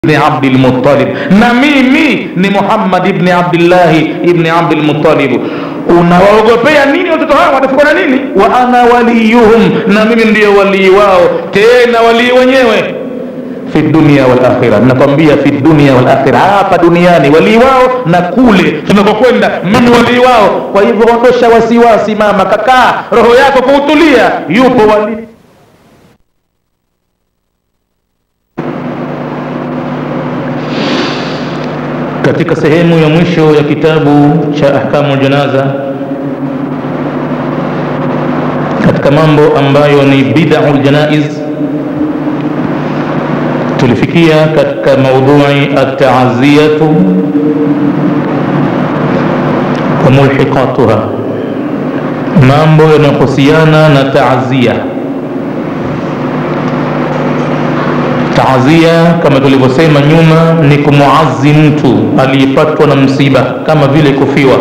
ibni abdilmuttalib na mimi ni muhammad ibni abdillahi ibni abdilmuttalib unawaogopea nini watoto hao watafikwa na nini wa ana waliyuhum na mimi ndiyo walii wao tena walii wenyewe fi dunia walakhira nakwambia fi dunia walakhira hapa duniani walii wao na kule tunakokwenda mimi walii wao kwa hivyo ondosha wasiwasi mama kakaa roho yako kuutulia yupo walii katika sehemu ya mwisho ya kitabu cha ahkamu janaza katika mambo ambayo ni bidau ljanaiz tulifikia katika maudhui ataaziyatu wa mulhiqatuha mambo yanayohusiana na taazia taazia kama tulivyosema nyuma ni kumuazi mtu aliyepatwa na msiba kama vile kufiwa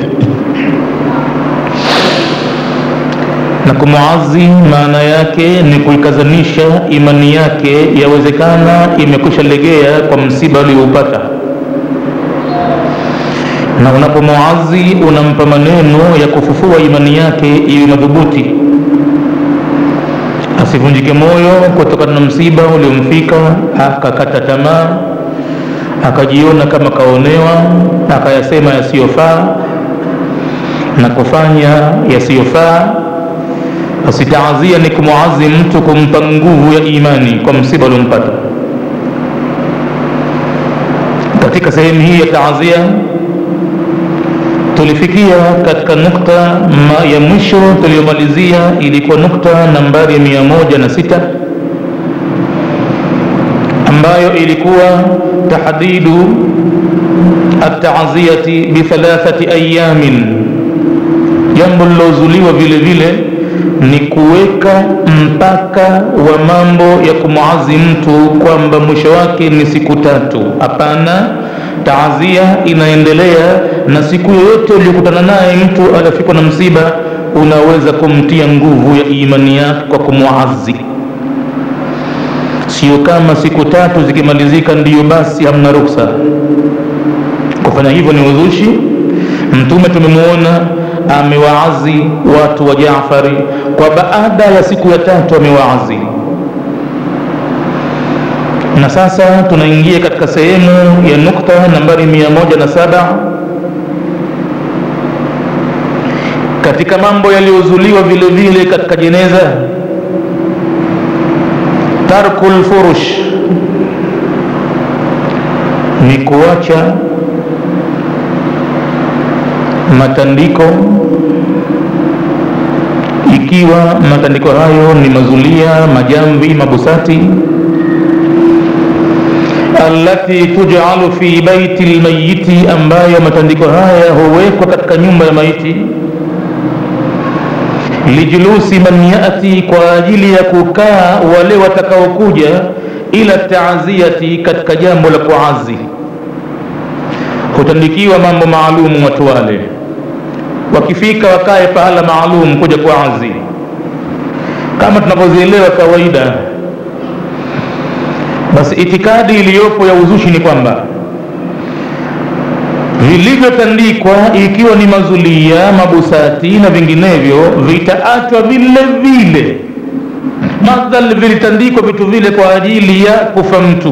na kumuazi maana yake ni kuikazanisha imani yake yawezekana imekwisha legea kwa msiba ulioupata na unapomuazi unampa maneno ya kufufua imani yake iwe madhubuti asivunjike moyo kutokana na msiba uliomfika akakata tamaa akajiona kama kaonewa akayasema yasiyofaa na kufanya yasiyofaa basi taazia ni kumuazi mtu kumpa nguvu ya imani kwa msiba uliompata katika sehemu hii ya taazia tulifikia katika nukta ma ya mwisho tuliyomalizia ilikuwa nukta nambari ya mia moja na sita ambayo ilikuwa tahdidu ataziyati bithalathati ayamin jambo lilozuliwa vile vile ni kuweka mpaka wa mambo ya kumuazi mtu kwamba mwisho wake ni siku tatu hapana taazia inaendelea na siku yoyote uliokutana naye mtu aliyofikwa na msiba unaweza kumtia nguvu ya imani yake kwa kumwazi sio kama siku tatu zikimalizika ndiyo basi hamna ruksa kufanya hivyo ni uzushi mtume tumemwona amewaazi watu wa jafari kwa baada ya siku ya tatu amewaazi na sasa tunaingia katika sehemu ya nukta nambari mia moja na saba katika mambo yaliyozuliwa vile vile katika jeneza tarku lfurush ni kuacha matandiko ikiwa matandiko hayo ni mazulia majamvi mabusati allati tujalu fi baiti lmayiti ambayo matandiko haya huwekwa katika nyumba ya maiti lijulusi man yati kwa ajili ya kukaa wale watakaokuja ila taaziyati katika jambo la kuazi hutandikiwa mambo maalumu watu wale wakifika wakae pahala maalum kuja kuazi kama tunavyozielewa kawaida basi itikadi iliyopo ya uzushi ni kwamba vilivyotandikwa ikiwa ni mazulia mabusati na vinginevyo vitaachwa vile vile madhal vilitandikwa vitu vile kwa ajili ya kufa mtu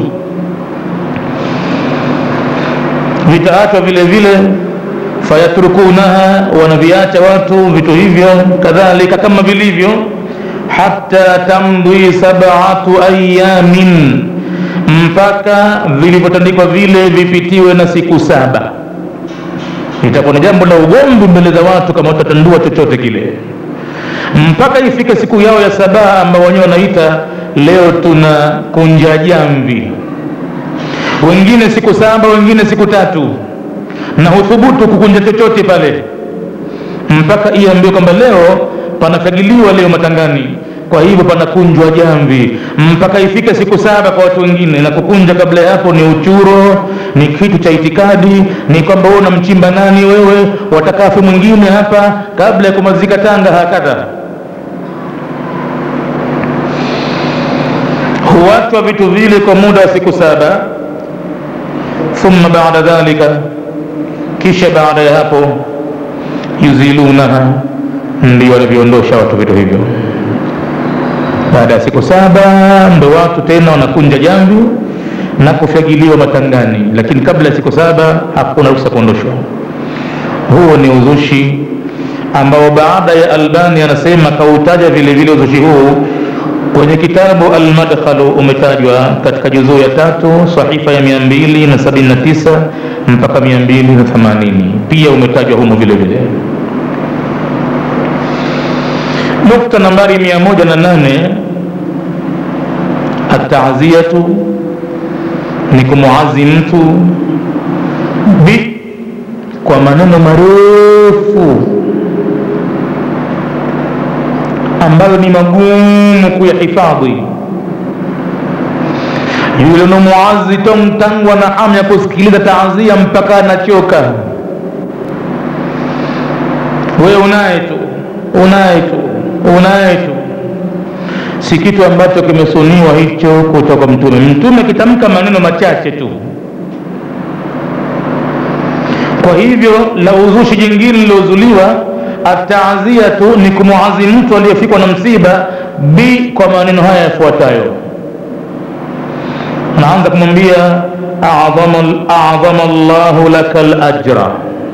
vitaachwa vile vile fayatrukunaha wanaviacha watu vitu hivyo kadhalika kama vilivyo hata tamdhi sabatu ayamin mpaka vilivyotandikwa vile vipitiwe na siku saba itakuwa ni jambo la ugomvi mbele za watu kama utatandua chochote kile mpaka ifike siku yao ya saba ambao wenyewe wanaita leo tuna kunja jamvi wengine siku saba wengine siku tatu na huthubutu kukunja chochote pale mpaka iambiwe kwamba leo panafagiliwa leo matangani kwa hivyo panakunjwa jamvi mpaka ifike siku saba kwa watu wengine na kukunja kabla ya hapo ni uchuro ni kitu cha itikadi ni kwamba wewe unamchimba nani wewe watakafi mwingine hapa kabla ya kumazika tanga hakadha huachwa vitu vile kwa muda wa siku saba thumma bada dhalika kisha baada ya hapo yuzilunaha ndio walivyoondosha watu vitu hivyo baada ya siku saba ndo watu tena wanakunja jamvi na kufyagiliwa matangani lakini kabla ya siku saba hakuna ruhusa kuondoshwa huo ni uzushi ambao baada ya albani anasema kautaja vile vile uzushi huu kwenye kitabu almadkhalu umetajwa katika juzuu ya tatu sahifa ya 279 mpaka 280 pia umetajwa humo vile vile nukta nambari 108 ataziyatu ni kumuazi mtu bi kwa maneno marefu ambayo ni magumu kuyahifadhi yule unamuazi tomtangwa na hamu ya kusikiliza taazia mpaka anachoka wewe unaye tu unaye tu unaye tu si kitu ambacho kimesuniwa hicho kutoka mtume mtume kitamka maneno machache tu kwa hivyo la uzushi jingine lilozuliwa ataziyatu ni kumuazi mtu aliyefikwa na msiba bi kwa maneno haya yafuatayo naanza kumwambia adhama llahu laka lajra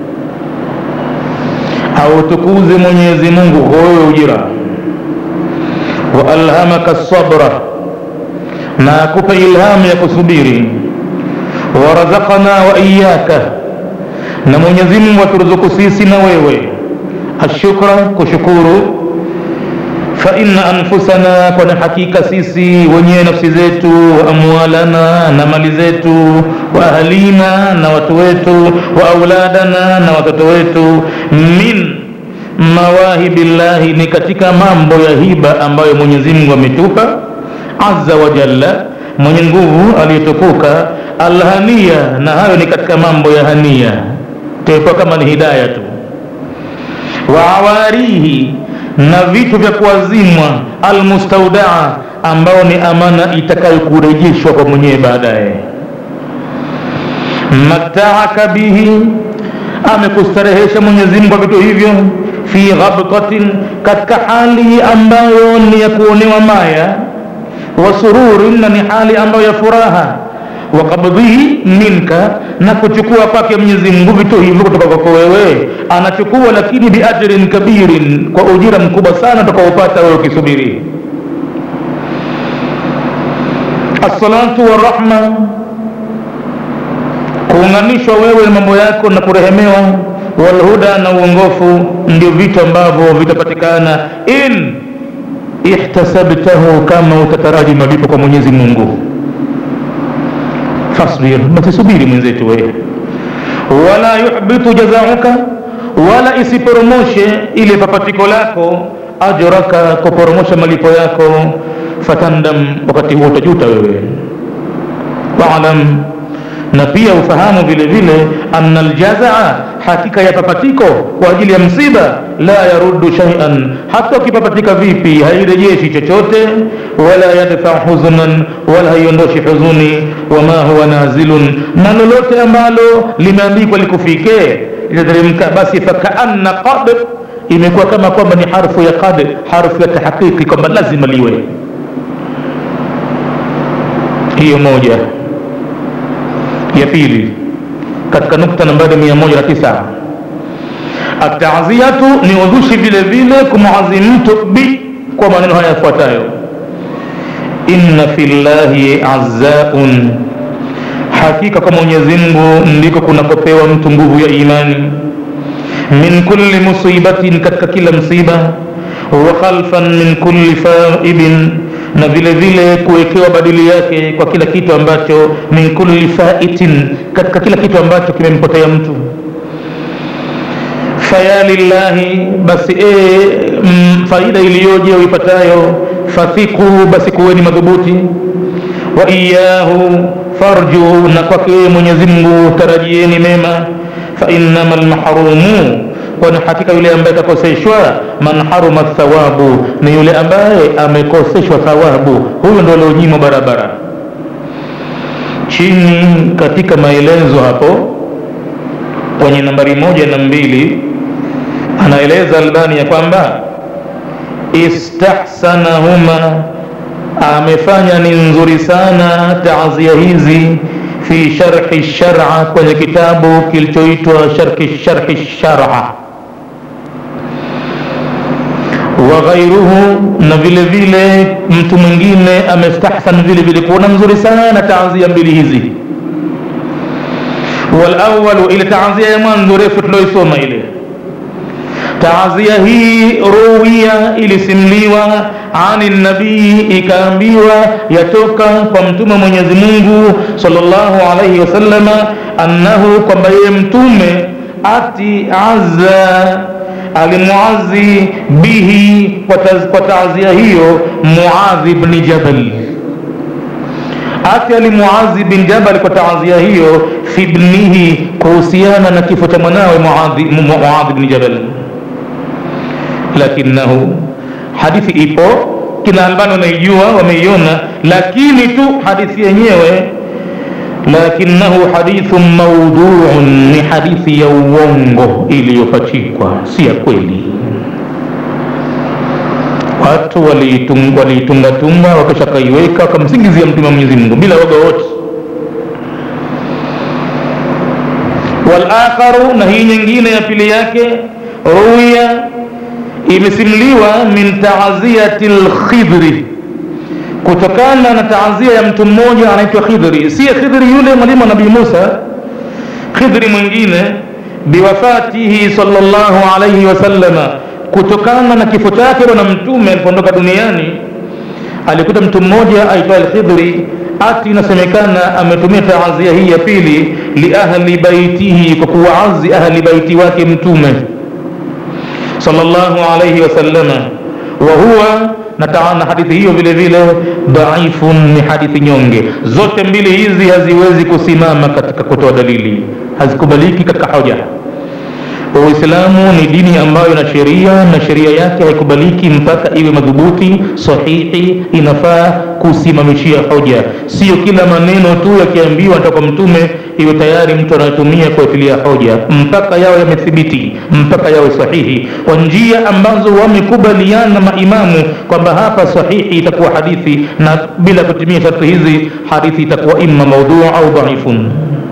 au tukuze mwenyezi mungu huyo ujira wa alhamaka sabra na akupe ilhamu ya kusubiri warazakana wa iyaka na mwenyezi mungu aturuzuku sisi na wewe ashukra kushukuru fa inna anfusana kwani hakika sisi wenyewe nafsi zetu wa amwalana na mali zetu wa ahlina na watu wetu wa auladana na watoto wetu min mawahibi llahi ni katika mambo ya hiba ambayo mwenyezi mungu ametupa azza wa jalla mwenye nguvu aliyetukuka alhania na hayo ni katika mambo ya hania tuepa kama ni hidaya tu wa awarihi na vitu vya kuazimwa almustaudaa ambao ni amana itakayokurejeshwa kwa mwenyewe baadaye mataaka bihi amekustarehesha mwenyezi mungu kwa vitu hivyo fi ghabtatin katika hali ambayo ni ya kuonewa maya wa sururin na ni hali ambayo ya furaha wa qabdhihi minka na kuchukua kwake mwenyezi mungu vitu hivyo kutoka kwako wewe anachukua lakini biajrin kabirin kwa ujira mkubwa sana utakaopata wewe ukisubiri assalatu warahma kuunganishwa wewe na mambo yako na kurehemewa walhuda na uongofu ndio vitu ambavyo vitapatikana in ihtasabtahu kama utataraji malipo kwa mwenyezi mungu fasbir basi subiri mwenzetu wewe wala yuhbitu jazauka wala isiporomoshe ile papatiko lako ajraka kuporomosha malipo yako fatandam wakati huo utajuta wewe waalam na pia ufahamu vile vile anna aljazaa hakika ya papatiko kwa ajili ya msiba la yaruddu shay'an hata ukipapatika vipi hairejeshi chochote wala yadfa huzunan wala haiondoshi huzuni wama huwa nazilun na lolote ambalo limeandikwa likufike litateremka basi fakaanna qad imekuwa kama kwamba ni harfu ya qad harfu ya tahqiqi kwamba lazima liwe hiyo moja ya pili katika nukta nambari 109 ataziyatu ni udhushi vile vile kumuazi mtu bi kwa maneno haya yafuatayo inna fillahi azzaun hakika kwa mwenyezi mungu ndiko kunakopewa mtu nguvu ya imani min kulli musibatin katika kila msiba wa khalfan min kulli faibin na vile vile kuwekewa badili yake kwa kila kitu ambacho min kulli faitin katika kila kitu ambacho kimempotea mtu faya lillahi basi e, mm, faida iliyoje uipatayo fathiku basi kuweni madhubuti wa iyahu farju na kwake mwenyezi mungu tarajieni mema fainnama lmahrumu kwani hakika yule ambaye kakoseshwa man haruma thawabu ni yule ambaye amekoseshwa thawabu huyo ndo alionyimwa barabara chini katika maelezo hapo kwenye nambari moja na mbili anaeleza albani ya kwamba istahsanahuma amefanya ni nzuri sana taazia hizi fi sharhi shara kwenye kitabu kilichoitwa sharhi sharhi shara wa ghairuhu na vile vile mtu mwingine amestahsan vile vile kuona nzuri sana taazia mbili hizi walawalu ile taazia ya mwanzo refu tulioisoma ile taazia hii ruwiya ilisimliwa ani nabii ikaambiwa yatoka kwa mtume mwenyezi mungu salllahu alaihi wasallama annahu kwamba yeye mtume ati azza alimuazi bihi kwa taazia hiyo muadhi bni jabal ati alimuazi bin jabal kwa taazia hiyo fi bnihi kuhusiana na kifo cha mwanawe muadhi bni jabal lakinahu hadithi ipo kina albani wanaijua wameiona lakini tu hadithi yenyewe lakinahu hadithu mauduun ni hadithi ya uongo iliyopachikwa si ya kweli watu waliitungatunga wakashakaiweka wakamsingizia mtume wa mwenyezi mungu bila woga wote walakharu na hii nyingine ya pili yake ruya imesimuliwa min taaziyati lkhidri kutokana na taazia ya mtu mmoja anaitwa khidri siye khidri yule mwalimu wa nabii musa khidri mwingine biwafatihi salllahu alaihi wasallama kutokana na kifo chake bwana mtume alipoondoka duniani alikuta mtu mmoja aitwa alkhidri ati inasemekana ametumia taazia hii ya pili liahli baitihi kwa kuwaazi ahli baiti wake mtume sallallahu alayhi wasallama wa huwa na hadithi hiyo vile vile dhaifun ni hadithi nyonge zote mbili hizi haziwezi kusimama katika kutoa dalili hazikubaliki katika hoja uislamu ni dini ambayo ina sheria na sheria yake haikubaliki mpaka iwe madhubuti sahihi inafaa kusimamishia hoja sio kila maneno tu yakiambiwa toka mtume iwe tayari mtu anatumia kuatilia hoja mpaka yawe yamethibiti mpaka yawe sahihi kwa njia ambazo wamekubaliana maimamu kwamba hapa sahihi itakuwa hadithi na bila kutumia sharti hizi hadithi itakuwa imma maudhuu au dhaifun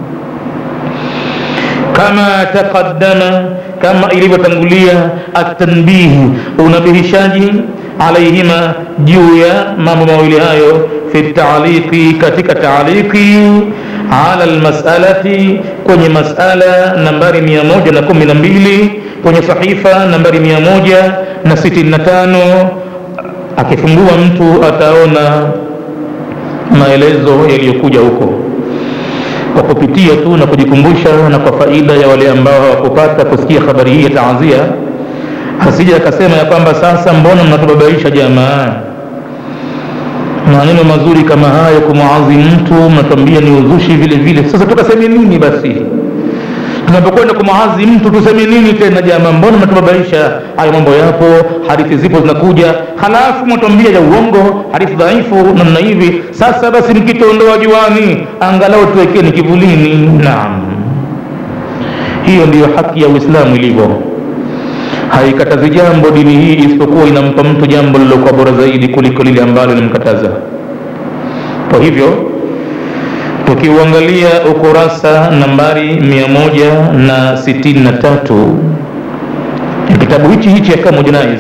kama taqaddama kama ilivyotangulia atanbihi unabihishaji alaihima juu ya mambo mawili hayo fi taaliki katika taaliki ala lmasalati kwenye masala nambari mia moja na kumi na mbili kwenye sahifa nambari mia moja na sitini na tano akifungua mtu ataona maelezo yaliyokuja huko kwa kupitia tu na kujikumbusha na kwa faida ya wale ambao hawakupata kusikia habari hii ya taazia asija akasema ya kwamba sasa mbona mnatubabaisha jamaa maneno mazuri kama hayo kumwazi mtu mnatuambia ni uzushi vile vile sasa tukaseme nini basi tunapokwenda kumwazi mtu tuseme nini tena jamaa mbona mnatubabaisha hayo mambo yapo hadithi zipo zinakuja halafu mwatuambia ya uongo hadithi dhaifu namna hivi sasa basi mkituondoa juani angalau tuwekeni kivulini naam hiyo ndiyo haki ya uislamu ilivyo haikatazi jambo dini hii isipokuwa inampa mtu jambo lilokuwa bora zaidi kuliko lile ambalo linamkataza kwa hivyo tukiuangalia ukurasa nambari mia moja na sitini na tatu ya kitabu hichi hichi Ahkamu Janaiz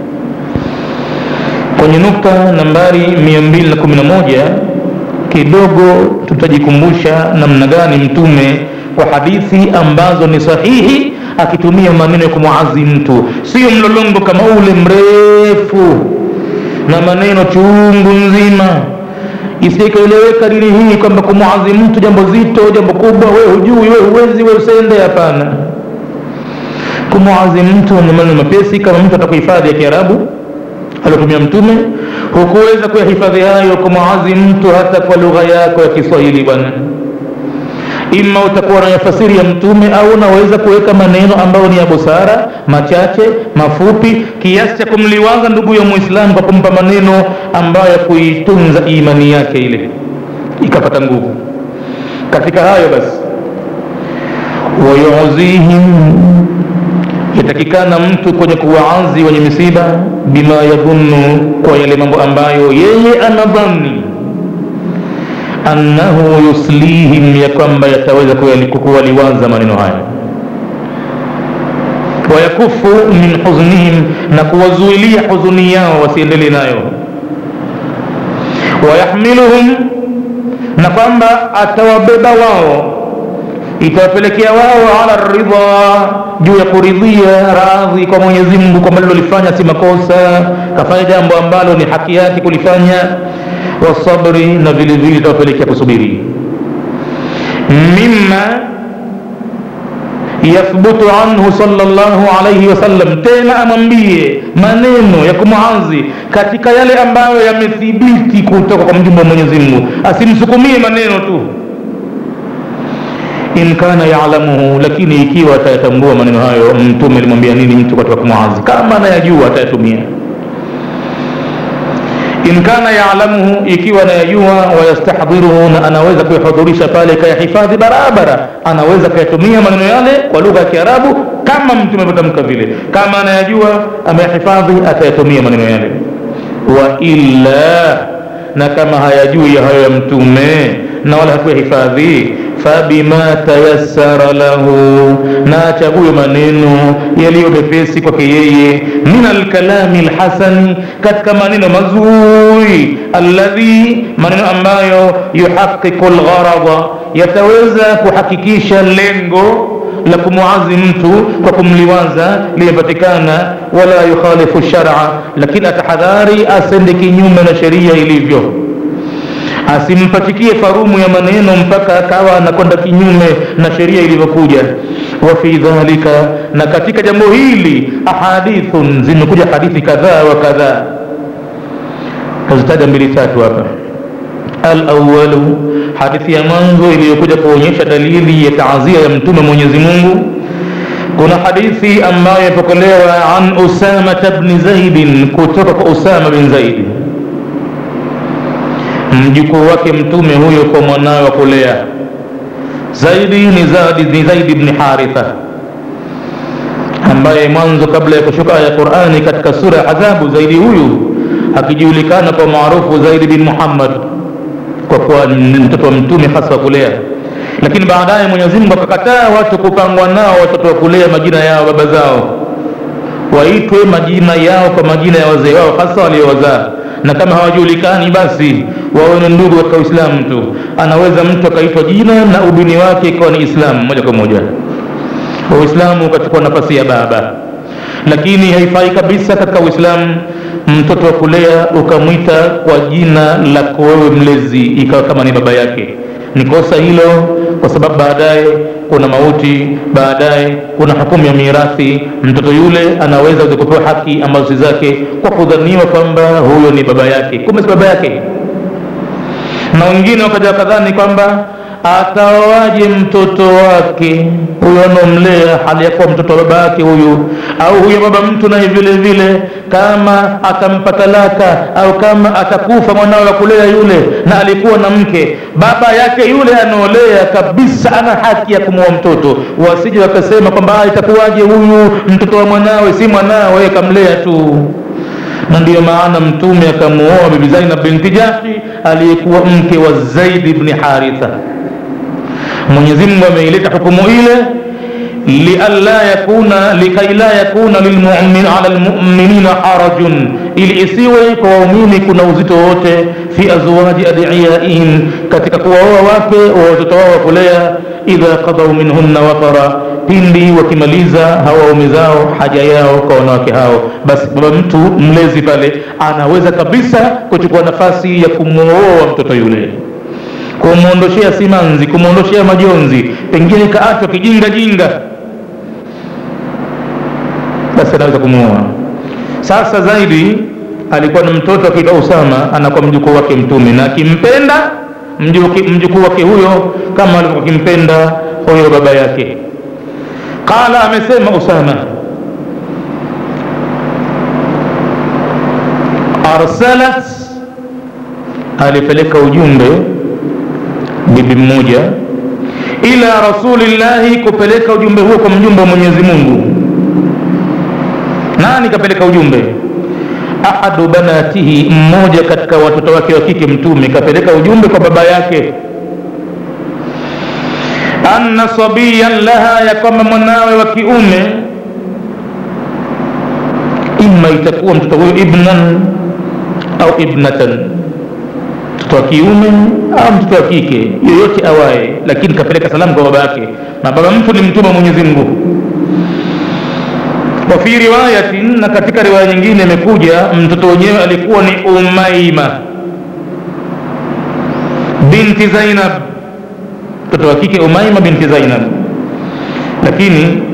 kwenye nukta nambari mia mbili na kumi na moja kidogo tutajikumbusha namna gani mtume kwa hadithi ambazo ni sahihi akitumia maneno ya kumwazi mtu sio mlolongo kama ule mrefu na maneno chungu nzima isikaeleweka dini hii kwamba kumwazi mtu jambo zito jambo kubwa we hujui we huwezi we usende hapana kumwazi mtu ni maneno mapesi kama mtu atakuhifadhi ya kiarabu aliotumia mtume hukuweza kuyahifadhi hayo kumwazi mtu hata kwa lugha yako ya kiswahili bwana ima utakuwa na tafsiri ya mtume au unaweza kuweka maneno ambayo ni ya busara machache mafupi kiasi cha kumliwaza ndugu ya muislamu kwa kumpa maneno ambayo ya kuitunza imani yake ile ikapata nguvu katika hayo basi wayuzihim yatakikana mtu kwenye kuwaazi wenye misiba bima yadhunnu kwa yale mambo ambayo yeye anadhani annahu yuslihim ya kwamba yataweza kuwaliwaza maneno haya wayakufu min huznihim na kuwazuilia huzuni yao wasiendelee nayo wayahmiluhum na kwamba atawabeba wao itawapelekea wao ala ridha juu ya kuridhia radhi kwa mwenyezi mungu kwamba lilolifanya si makosa kafanya jambo ambalo ni haki yake kulifanya wasabri na vile vile itawapelekea kusubiri mima yathbutu anhu sallallahu alayhi wasallam tena amwambie maneno ya kumwazi katika yale ambayo yamethibiti kutoka kwa mjumbe wa mwenyezi mungu asimsukumie maneno tu in kana yalamuhu lakini ikiwa atayatambua maneno hayo mtume alimwambia nini mtu katika kumwazi kama anayajua atayatumia in kana yalamuhu ikiwa anayajua wayastahdhiruhu na anaweza kuyahudhurisha pale kayahifadhi barabara anaweza kayatumia maneno yale kwa lugha ya kiarabu kama mtume alivyotamka vile kama anayajua ameyahifadhi atayatumia maneno yale wa illa na kama hayajui ya hayo ya mtume na wala hakuyahifadhi fabima tayassara lahu na achague maneno yaliyo mepesi kwake yeye min alkalami lhasani katika maneno mazuri alladhi maneno ambayo yuhaqiqu lgharada yataweza kuhakikisha lengo la kumuazi mtu kwa kumliwaza limepatikana wala yukhalifu shara lakini atahadhari asende kinyume na sheria ilivyo asimpatikie farumu ya maneno mpaka akawa anakwenda kinyume na sheria ilivyokuja wa fi dhalika na katika jambo hili ahadithun zimekuja hadithi kadhaa wa kadhaa tazitaja mbili tatu hapa alawalu hadithi ya mwanzo iliyokuja kuonyesha dalili ya taazia ya mtume mwenyezi mungu kuna hadithi ambayo imepokelewa an usamata bni zaidin kutoka kwa usama bin zaidi mjukuu wake mtume huyo kwa mwanawe wa kulea zaidi ni zaidi, ni zaidi bni haritha ambaye mwanzo kabla ya kushuka aya ya qurani katika sura ya adhabu zaidi huyu akijulikana kwa maarufu zaidi bin muhammad kwa kuwa ni mtoto wa mtume hasa wa kulea lakini baadaye mwenyezi mungu akakataa watu kupangwa nao watoto wa kulea majina yao baba zao waitwe majina yao kwa majina ya wazee wao hasa waliowazaa na kama hawajulikani basi wawe ni ndugu katika uislamu tu anaweza mtu akaitwa jina na ubini wake ikawa ni islamu moja kwa moja uislamu ukachukua nafasi ya baba lakini haifai kabisa katika uislamu mtoto wa kulea ukamwita kwa jina lako wewe mlezi ikawa kama ni baba yake ni kosa hilo kwa sababu baadaye kuna mauti baadaye kuna hukumu ya mirathi mtoto yule anaweza kupewa haki ambazo si zake kwa kudhaniwa kwamba huyo ni baba yake kumbe si baba yake na wengine wakaja wakadhani kwamba ataoaje mtoto wake huyo anomlea hali ya kuwa mtoto wa baba yake huyu au huyo baba mtu naye vile vile kama atampa talaka au kama atakufa mwanawe wa kulea yule na alikuwa na mke baba yake yule anaolea kabisa ana haki ya kumwoa mtoto wasije wakasema kwamba itakuwaje huyu mtoto wa mwanawe si mwanawe kamlea tu na ndiyo maana mtume akamuoa bibi zainab binti jahshi aliyekuwa mke wa zaidi bni haritha mwenyezi mungu ameileta hukumu ile lialla yakuna likai la yakuna lilmumin ala lmuminina harajun ili isiwe kwa waumini kuna uzito wote fi azwaji adiyaihim katika kuwaoa wake wa watoto wao wa kulea idha qadau minhunna watara pindi wakimaliza hawa waume zao haja yao kwa wanawake hao basi baba mtu mlezi pale anaweza kabisa kuchukua nafasi ya kumwoa mtoto yule kumwondoshea simanzi kumwondoshea majonzi pengine kaachwa kijinga jinga basi anaweza kumuoa sasa zaidi alikuwa na mtoto akiitwa usama anakuwa mjukuu wake mtume na akimpenda mjukuu wake huyo kama alivyokuwa akimpenda huyo baba yake qala amesema usama arsalat alipeleka ujumbe bibi mmoja ila rasulillahi kupeleka ujumbe huo kwa mjumbe wa mwenyezi mungu nani kapeleka ujumbe ahadu banatihi mmoja katika watoto wake wa kike mtume kapeleka ujumbe kwa baba yake anna sabiyan laha ya kwamba mwanawe wa kiume ima itakuwa mtoto huyo ibnan au ibnatan mtoto wa kiume au mtoto wa kike yoyote awaye lakini kapeleka salamu kwa baba yake na baba mtu ni mtume wa mwenyezi mungu wa fi riwayatin na katika riwaya nyingine imekuja mtoto wenyewe alikuwa ni umaima binti zainab mtoto wa kike umaima binti zainab lakini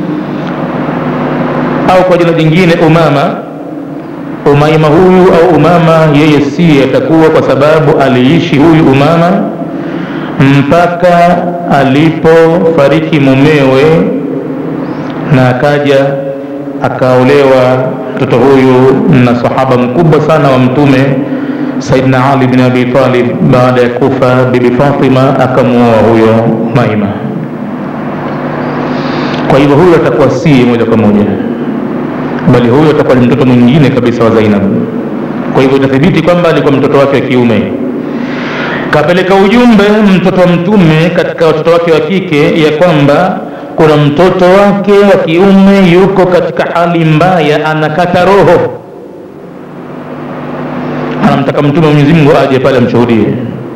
au kwa jina jingine umama umaima huyu au umama yeye si atakuwa kwa sababu aliishi huyu umama mpaka alipofariki mumewe na akaja akaolewa mtoto huyu na sahaba mkubwa sana wa mtume saidna ali bin abi talib baada ya kufa bibi fatima akamuoa huyo maima kwa hivyo huyo atakuwa si moja kwa moja bali huyo atakuwa ni mtoto mwingine kabisa wa zainab kwa hivyo itathibiti kwamba alikuwa mtoto wake wa kiume kapeleka ujumbe mtoto wa mtume katika watoto wake wa kike ya kwamba kuna mtoto wake wa kiume yuko katika hali mbaya anakata roho anamtaka mtume mwenyezi mungu aje pale amshuhudie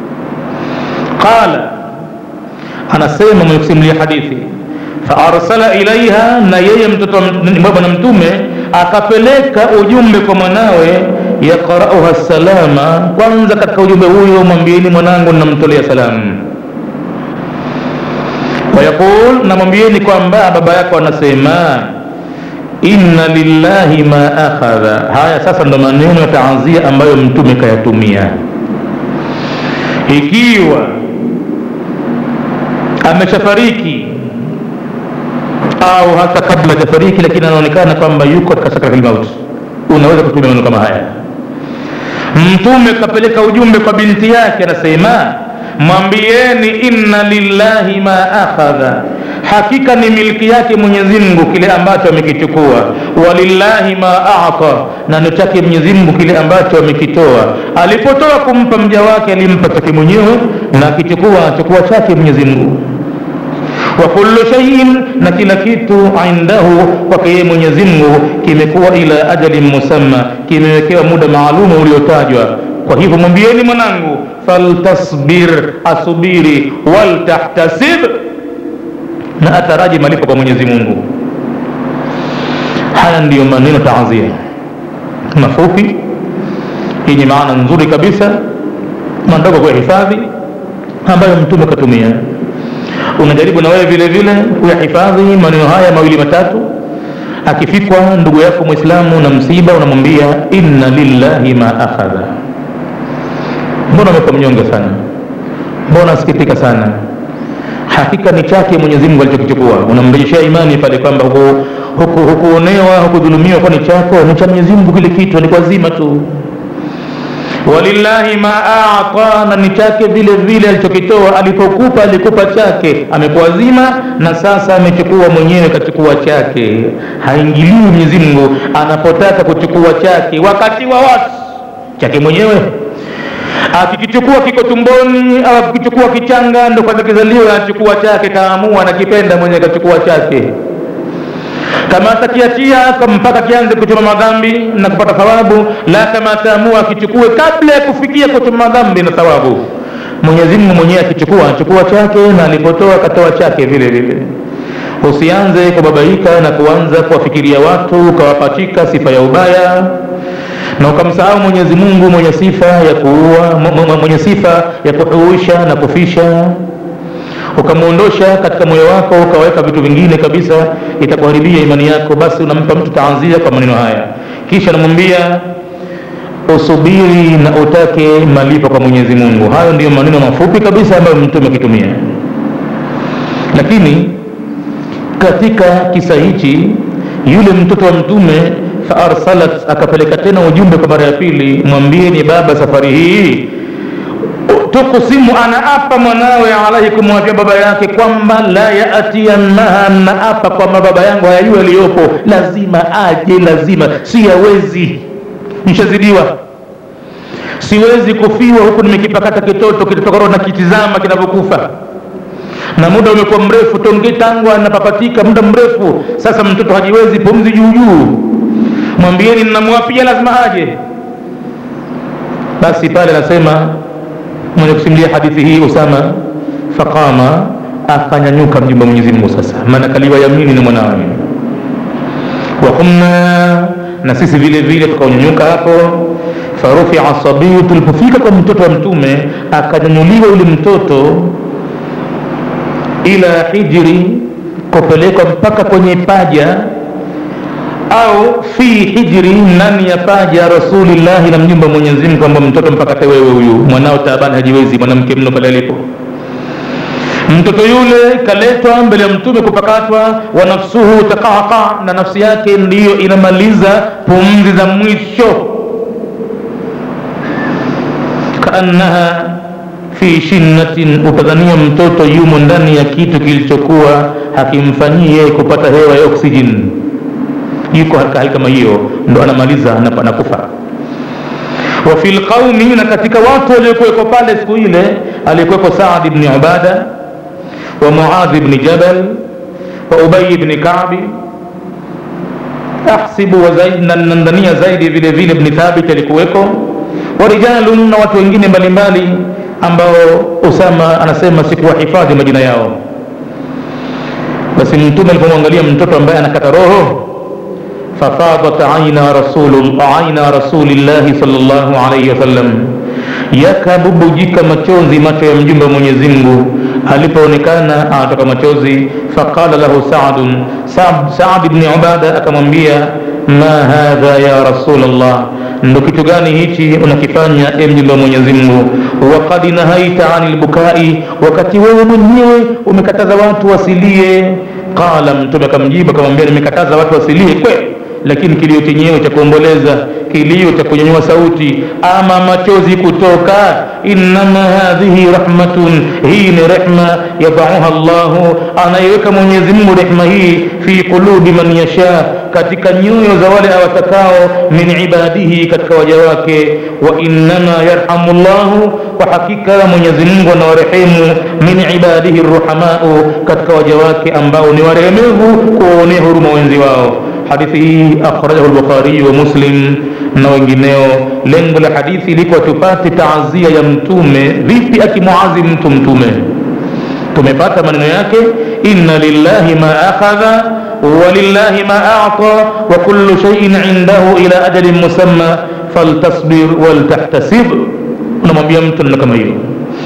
qala anasema mwenye kusimulia hadithi faarsala ilaiha na yeye mtoto bwana mtume akapeleka ujumbe kwa mwanawe yaqrauha salama kwanza katika ujumbe huyo mwambieni mwanangu namtolea salamu wayaqul namwambieni kwamba baba yako anasema inna lillahi ma akhadha haya sasa ndo maneno ya taazia ambayo mtume kayatumia ikiwa ameshafariki au hata kabla hajafariki lakini anaonekana kwamba yuko katika sakaratul mauti unaweza kutumia maneno kama haya mtume kapeleka ujumbe kwa binti yake anasema mwambieni inna lillahi ma akhadha hakika ni milki yake mwenyezi mungu kile ambacho amekichukua walillahi ma ata na ni chake mwenyezi mungu kile ambacho amekitoa alipotoa kumpa mja wake alimpa chake mwenyewe na akichukua achukua chake mwenyezi mungu wa kullu shay'in na kila kitu indahu kwake yeye mwenyezi mungu kimekuwa ila ajalin musamma kimewekewa muda maalumu uliotajwa kwa hivyo mwambieni mwanangu faltasbir asubiri waltahtasib na ataraji malipo kwa mwenyezi mungu haya ndiyo maneno taazia mafupi yenye maana nzuri kabisa mandogo kwa hifadhi ambayo mtume katumia unajaribu na wewe vile vile kuyahifadhi maneno haya mawili matatu akifikwa ndugu yako mwislamu na msiba unamwambia inna lillahi ma akhadha mbona umekuwa mnyonge sana mbona asikitika sana hakika ni chake mwenyezi mungu alichokichukua unamrejeshea imani pale kwamba hukuonewa hukudhulumiwa kwa ni chako ni cha mwenyezi mungu kile kitu ni kwa zima tu walillahi ma ata na ni chake vile vile alichokitoa alipokupa alikupa chake amekuwa zima na sasa amechukua mwenyewe kachukua chake haingiliwi mwenyezi mungu anapotaka kuchukua chake wakati wa watu chake mwenyewe akikichukua kiko tumboni au akikichukua kichanga ndo kwanza kizaliwa anachukua chake kaamua nakipenda mwenyewe kachukua chake kama atakiachia mpaka kianze kuchoma madhambi na kupata thawabu la kama ataamua akichukue kabla ya kufikia kuchoma madhambi na thawabu mwenyezi mungu mwenyewe akichukua anachukua chake na alipotoa akatoa chake vile vile usianze kubabaika na kuanza kuwafikiria watu ukawapachika sifa ya ubaya na ukamsahau mwenyezi mungu mwenye sifa ya kuua mwenye sifa ya kuhuisha na kufisha ukamwondosha katika moyo wako ukaweka vitu vingine kabisa itakuharibia imani yako basi unampa mtu taanzia kwa maneno haya kisha namwambia usubiri na utake malipo kwa mwenyezi mungu hayo ndiyo maneno mafupi kabisa ambayo mtume akitumia lakini katika kisa hichi yule mtoto wa mtume faarsalat akapeleka tena ujumbe kwa mara ya pili mwambieni baba safari hii tukusimu anaapa mwanawe alaihi kumwambia baba yake kwamba la yaatiyannaha naapa kwamba baba yangu hayajua yaliyopo lazima aje lazima siyawezi nishazidiwa siwezi kufiwa huku nimekipakata kitoto kitotokaro na kitizama kinavyokufa na muda umekuwa mrefu tonge tangu anapapatika muda mrefu sasa mtoto hajiwezi pumzi juujuu mwambieni ninamwapia lazima aje basi pale anasema mwenye kusimulia hadithi hii usama faqama akanyanyuka mjumba mwenyezi mungu sasa maana kaliwa yamini na mwanawe wakumna na sisi vile vile tukaunyanyuka hapo farufia sabiyu tulipofika kwa mtoto wa mtume akanyanyuliwa yule mtoto ila hijri kupelekwa mpaka kwenye paja au fi hijri ndani ya paja rasulillahi na mjumba mwenyezi mungu kwamba mtoto mpaka tewewe huyu mwanao taabani hajiwezi mwanamke mno pale alipo mtoto yule kaletwa mbele ya mtume kupakatwa wa nafsuhu taqaqa na nafsi yake ndiyo inamaliza pumzi za mwisho kaannaha fi shinnatin utadhania mtoto yumo ndani ya kitu kilichokuwa hakimfanyii yeye kupata hewa ya oksijeni yuko katika hali kama hiyo ndo anamaliza anakufa wa fi lqaumi na katika watu waliokuweko pale siku ile aliyekuweko saad bni ubada wa muadhi bni jabal wa ubayi bni kabi ahsibu nandania zaidi vile vile bni thabit alikuweko wa rijalun na watu wengine mbalimbali ambao usama anasema sikuwahifadhi majina yao basi mtume alipomwangalia mtoto ambaye anakata roho ففاضت عين رسول عين رسول الله صلى الله عليه وسلم yakabubujika machozi macho ya mjumbe wa mwenyezi mungu alipoonekana anatoka machozi faqala lahu sadun saad bni ubada akamwambia ma hadha ya rasulllah ndo kitu gani hichi unakifanya e mjumbe wa mwenyezi mungu wakad nahaita ani lbukai wakati wewe mwenyewe umekataza watu wasilie qala mtume akamjibu akamwambia nimekataza watu wasilie kweli lakini kilio chenyewe cha kuomboleza kilio cha kunyanyua sauti ama machozi kutoka innama hadhihi rahmatun hii ni rehma yadauha llahu anaiweka mwenyezi mungu rehma hii fi qulubi man yasha katika nyoyo za wale awatakao min ibadihi katika waja wake wa innama yarhamu llahu kwa hakika mwenyezi mungu anawarehemu min ibadihi ruhamau katika waja wake ambao ni warehemevu kuwaonea huruma wenzi wao hadithi hii akhrajahu lbukhariyu wa muslim na wengineo lengo la hadithi ilikuwa tupate taazia ya mtume vipi akimuazi mtu mtume tumepata maneno yake inna lillahi ma akhadha walillahi ma ata wa kullu shaiin indahu ila ajalin musamma faltasbir waltahtasib unamwambia mtu neno kama hiyo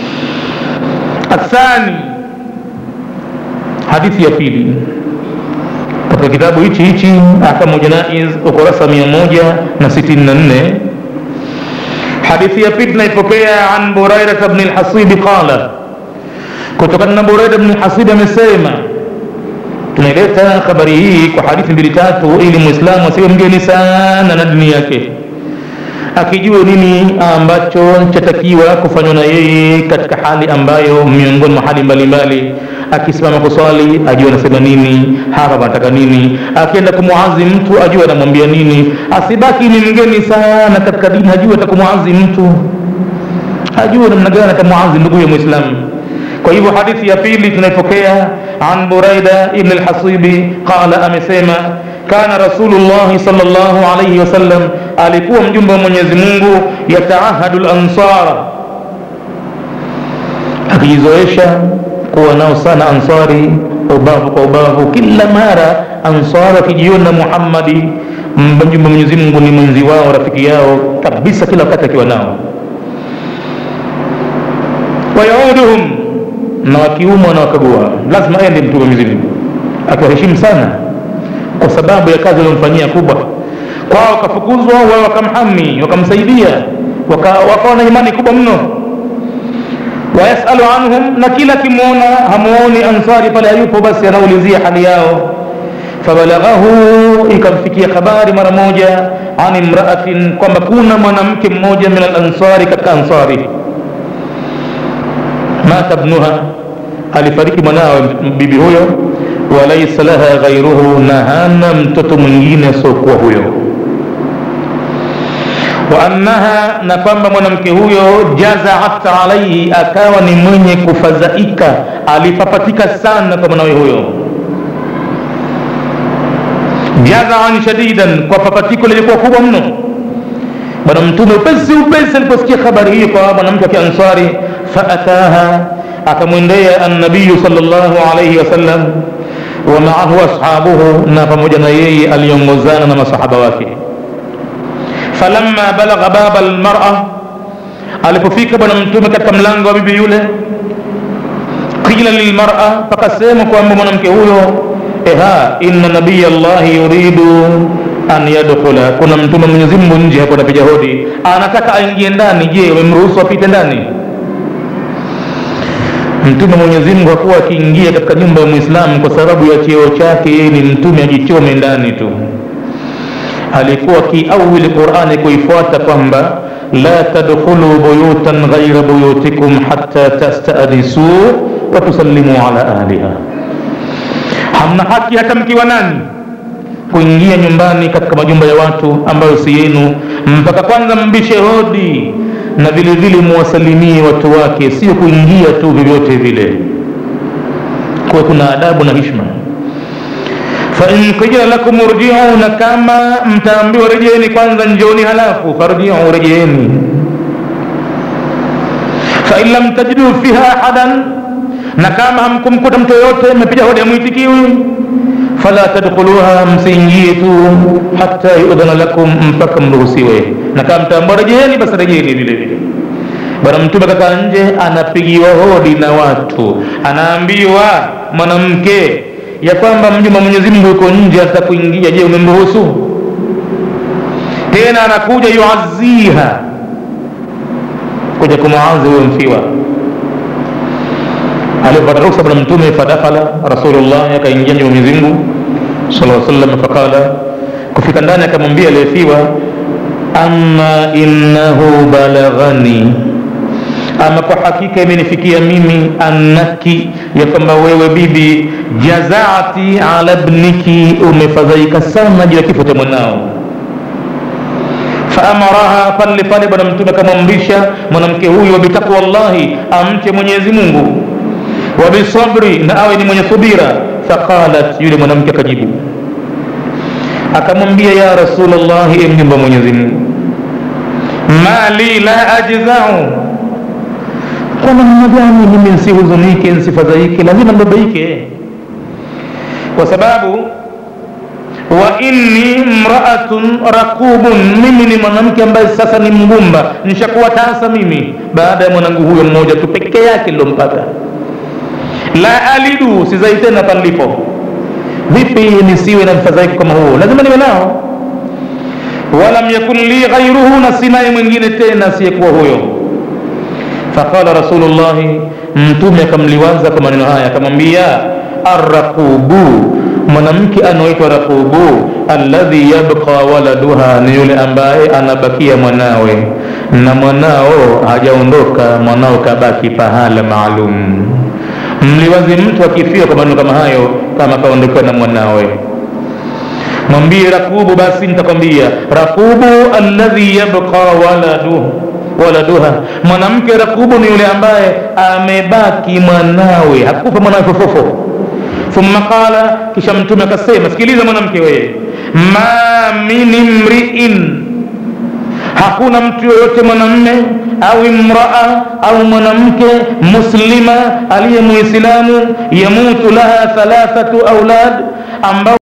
athani hadithi ya pili katika kitabu hichi hichi ahkamu janaiz ukurasa 164 hadithi ya pili tunaipokea an burairata bni lhasibi qala kutokana na buraida bni lhasibi amesema tunaileta habari hii kwa hadithi mbili tatu ili mwislamu asiwe mgeni sana na dini yake akijua nini ambacho chatakiwa kufanywa na yeye katika hali ambayo miongoni mwa hali mbalimbali akisimama kuswali ajue anasema nini hapa anataka nini akienda kumwazi mtu ajue anamwambia nini asibaki ni mgeni sana katika dini ajue atakumwazi mtu ajue namna gani atamwazi ndugu ya mwislamu kwa hivyo hadithi ya pili tunaipokea an buraida ibn lhasibi qala amesema kana rasulullahi salllahu alaihi wasallam alikuwa mjumbe wa mwenyezi mungu yataahadu lansara akijizoesha kuwa nao sana ansari ubavu kwa ubavu kila mara ansari akijiona muhammadi mjumbe wa mwenyezi mungu ni mwenzi wao rafiki yao kabisa kila wakati akiwa nao wayauduhum na wakiumwa na wakagua lazima aende mtume mwenyezi mungu akiwaheshimu sana kwa sababu ya kazi waliomfanyia kubwa kwao wakafukuzwa wao wakamhami wakamsaidia wakawa na imani kubwa mno wayasalu anhum na kila akimwona hamuoni ansari pale hayupo basi anaulizia hali yao fabalaghahu ikamfikia habari mara moja an imraatin kwamba kuna mwanamke mmoja min alansari katika ansari mata bnuha alifariki mwanawe bibi huyo walaisa laha ghairuhu na hana mtoto mwingine asiokuwa huyo wa annaha na kwamba mwanamke huyo jazaat alaihi akawa ni mwenye kufadhaika alipapatika sana kwa mwanawe huyo jazaan shadidan kwa papatiko lilikuwa kubwa mno bwana mtume upesi upesi aliposikia habari hiyo kwa mwanamke wa kiansari faataha akamwendea annabiyu salllahu alaihi wasallam wa maahu ashabuhu na pamoja na yeye aliongozana na masahaba wake falamma balagha baba lmara alipofika bwana mtume katika mlango wa bibi yule qila lilmara pakasema kwamba mwanamke huyo eha inna nabiya llahi yuridu an yadkhula kuna mtume mwenyezi mungu nje hapo anapiga hodi anataka aingie ndani je umemruhusu apite ndani mtume mwenyezi mungu hakuwa akiingia katika nyumba ya mwislamu kwa sababu ya cheo chake yeye ni mtume ajichome ndani tu alikuwa akiawili qurani kuifuata kwamba la tadkhulu buyutan ghaira buyutikum hatta tastanisu wa tusallimu ala ahliha hamna haki hata mkiwa nani kuingia nyumbani katika majumba ya watu ambayo si yenu mpaka kwanza mbishe hodi na vile vile muwasalimie watu wake sio kuingia tu vyovyote vile kuwa kuna adabu na hishma fain qila lakum urjiu na kama mtaambiwa rejeeni kwanza njoni halafu farjiu rejeeni fain lam tajidu fiha ahadan na kama hamkumkuta mtu yoyote mmepiga hodi amwitikiwi fala tadkhuluha msiingie tu hata yudhana lakum mpaka mruhusiwe na kama mtaambua rejeeni basi rejeeni vile vile bwana mtume kakaa nje anapigiwa hodi na watu anaambiwa mwanamke ya kwamba mjumba mwenyezi mungu yuko nje hata kuingia je umemruhusu tena anakuja yuaziha kuja kumwazi huyo mfiwa alipata ruksa bwana mtume fadakhala rasulullah akaingia nyumba mwenyezi mungu sala sallam faqala kufika ndani akamwambia aliyefiwa ama innahu balaghani ama kwa hakika imenifikia mimi annaki ya kwamba wewe bibi jazaati ala bniki umefadhaika sana juu ya kifo cha mwanao faamaraha pale pale bwana mtume akamwamrisha mwanamke huyu wabitaqwa llahi amche mwenyezi mungu wabisabri na awe ni mwenye subira faqalat yule mwanamke akajibu akamwambia ya rasulllahi e mjumba mwenyezi mungu mali la ajzau kwa namna gani mimi nsihuzunike nsifadhaike lazima mbabaike kwa sababu wa inni mraatun rakubun mimi ni mwanamke ambaye sasa ni mgumba nishakuwa tasa mimi baada ya mwanangu huyo mmoja tu peke yake lilompata la alidu sizai tena palipo vipi nisiwe na mfadhaiko kama huo lazima niwe nao walam yakun li ghairuhu na sinaye mwingine tena asiyekuwa huyo faqala rasulullahi mtume akamliwaza kwa maneno haya akamwambia arraqubu mwanamke anaoitwa raqubu alladhi yabqa waladuha ni yule ambaye anabakia mwanawe na mwanao hajaondoka mwanao kabaki pahala maalum mliwazi mtu akifia kwa maneno kama hayo kama kaondokewa na mwanawe mwambie rakubu basi nitakwambia rakubu alladhi yabqa waladuhu waladuha mwanamke rakubu ni yule ambaye amebaki mwanawe hakufa mwanawe fofofo thumma qala kisha mtume akasema sikiliza mwanamke wewe ma min imriin hakuna mtu yoyote mwanamme au imraa au mwanamke muslima aliye muislamu yamutu laha thalathatu aulad ambao